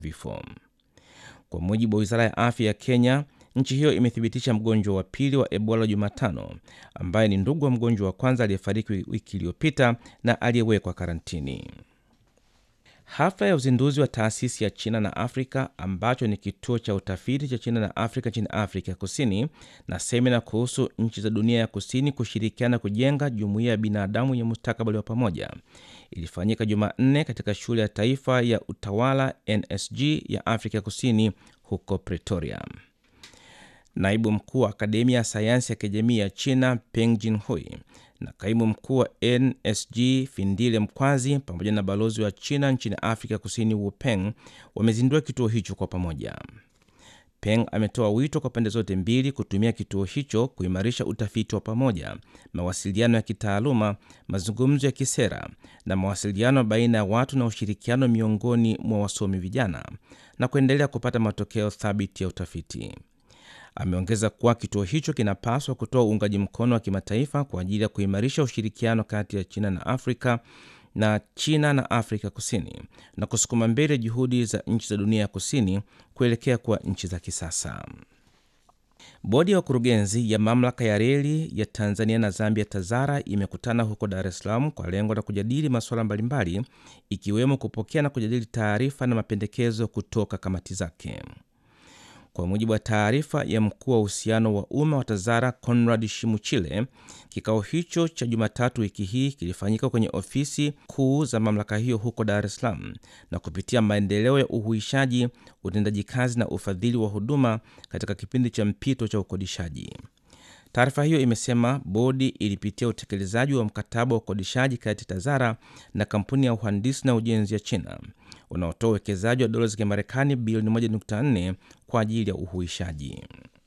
vifo. Kwa mujibu wa wizara ya afya ya Kenya, nchi hiyo imethibitisha mgonjwa wa pili wa Ebola Jumatano, ambaye ni ndugu wa mgonjwa wa kwanza aliyefariki wiki iliyopita na aliyewekwa karantini. Hafla ya uzinduzi wa taasisi ya China na Afrika ambacho ni kituo cha utafiti cha China na Afrika nchini Afrika Kusini na semina kuhusu nchi za dunia ya kusini kushirikiana kujenga jumuiya ya binadamu yenye mustakabali wa pamoja ilifanyika Jumanne katika shule ya taifa ya utawala NSG ya Afrika Kusini huko Pretoria. Naibu mkuu wa akademia ya sayansi ya kijamii ya China Peng Jinhui na kaimu mkuu wa NSG Findile Mkwazi pamoja na balozi wa China nchini Afrika Kusini Wu Peng wamezindua kituo hicho kwa pamoja. Peng ametoa wito kwa pande zote mbili kutumia kituo hicho kuimarisha utafiti wa pamoja, mawasiliano ya kitaaluma, mazungumzo ya kisera na mawasiliano baina ya watu na ushirikiano miongoni mwa wasomi vijana na kuendelea kupata matokeo thabiti ya utafiti. Ameongeza kuwa kituo hicho kinapaswa kutoa uungaji mkono wa kimataifa kwa ajili ya kuimarisha ushirikiano kati ya China na Afrika na China na Afrika Kusini na kusukuma mbele juhudi za nchi za dunia ya kusini kuelekea kuwa nchi za kisasa. Bodi ya wakurugenzi ya mamlaka ya reli ya Tanzania na Zambia TAZARA imekutana huko Dar es Salaam kwa lengo la kujadili masuala mbalimbali ikiwemo kupokea na kujadili taarifa na mapendekezo kutoka kamati zake. Kwa mujibu wa taarifa ya mkuu wa uhusiano wa umma wa TAZARA Conrad Shimuchile, kikao hicho cha Jumatatu wiki hii kilifanyika kwenye ofisi kuu za mamlaka hiyo huko Dar es Salaam na kupitia maendeleo ya uhuishaji, utendaji kazi na ufadhili wa huduma katika kipindi cha mpito cha ukodishaji. Taarifa hiyo imesema bodi ilipitia utekelezaji wa mkataba wa ukodishaji kati ya TAZARA na kampuni ya uhandisi na ujenzi ya China unaotoa uwekezaji wa dola za Kimarekani bilioni 1.4 kwa ajili ya uhuishaji.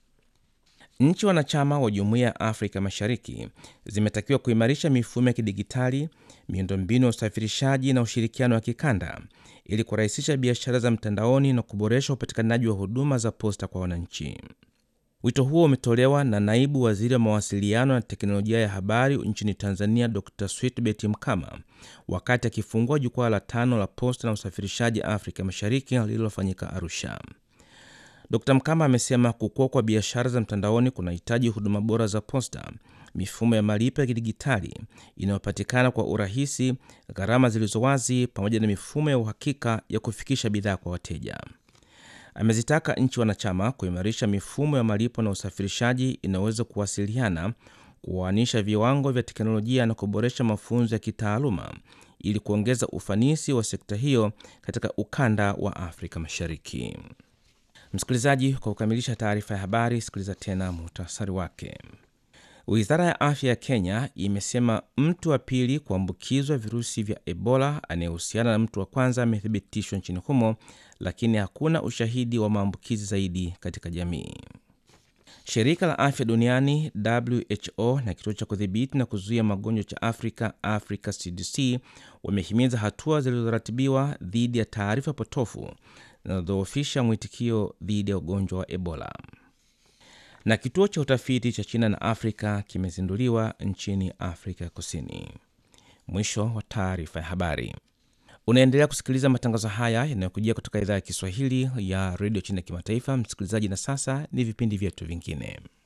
Nchi wanachama wa Jumuiya ya Afrika Mashariki zimetakiwa kuimarisha mifumo ya kidigitali, miundombinu ya usafirishaji na ushirikiano wa kikanda ili kurahisisha biashara za mtandaoni na kuboresha upatikanaji wa huduma za posta kwa wananchi. Wito huo umetolewa na naibu waziri wa mawasiliano na teknolojia ya habari nchini Tanzania, Dr Switbet Mkama wakati akifungua jukwaa la tano la posta na usafirishaji Afrika Mashariki lililofanyika Arusha. Dr Mkama amesema kukua kwa biashara za mtandaoni kunahitaji huduma bora za posta, mifumo ya malipo ya kidigitali inayopatikana kwa urahisi, gharama zilizo wazi, pamoja na mifumo ya uhakika ya kufikisha bidhaa kwa wateja. Amezitaka nchi wanachama kuimarisha mifumo ya malipo na usafirishaji inayoweza kuwasiliana, kuoanisha viwango vya teknolojia na kuboresha mafunzo ya kitaaluma ili kuongeza ufanisi wa sekta hiyo katika ukanda wa Afrika Mashariki. Msikilizaji, kwa kukamilisha taarifa ya habari, sikiliza tena muhtasari wake. Wizara ya afya ya Kenya imesema mtu wa pili kuambukizwa virusi vya Ebola anayehusiana na mtu wa kwanza amethibitishwa nchini humo, lakini hakuna ushahidi wa maambukizi zaidi katika jamii. Shirika la afya duniani WHO na kituo cha kudhibiti na kuzuia magonjwa cha Afrika, Africa CDC, wamehimiza hatua zilizoratibiwa dhidi ya taarifa potofu zinazodhoofisha mwitikio dhidi ya ugonjwa wa Ebola. Na kituo cha utafiti cha China na Afrika kimezinduliwa nchini Afrika Kusini. Mwisho wa taarifa ya habari. Unaendelea kusikiliza matangazo haya yanayokujia kutoka idhaa ya Kiswahili ya redio China ya kimataifa, msikilizaji. Na sasa ni vipindi vyetu vingine.